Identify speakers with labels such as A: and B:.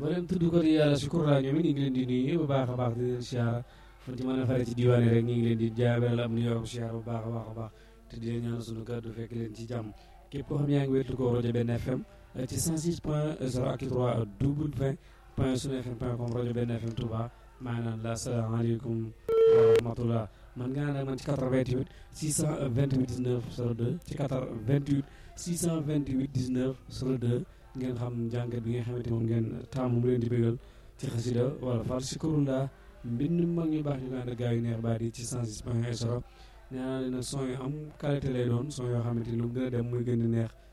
A: mboolem tudd ko di yàlla sukurlaa ñoom it ñu ngi leen di nuyu bu baax a baax di leen siyaara fan ci mën a fare ci diwaan yi rek ñu ngi leen di jaabel am nuyoo ko siyaara bu baax a baax a baax te di leen ñaan suñu kàddu fekk leen ci jàmm képp koo xam yaa ngi wéetu ko rajo benn FM ci 106 point 0 ak 3 double 20 point sunu fm point com rajo benn FM Touba maa ngi naan la asalaamaaleykum wa rahmatullah man nga naan man ci 88 628 19 02 ci 88 628 19 02 ngeen xam jàngat bi nga xamante moom ngeen taamu mu leen di bégal ci xasida wala far si kurula mbind mag ñu baax ñu ko ànd ak gaa yu neex baat yi ci 106 point 0 nee naa leen nag son yu am qualité lay doon son yoo xamante ni lu mu gën a dem muy gën di neex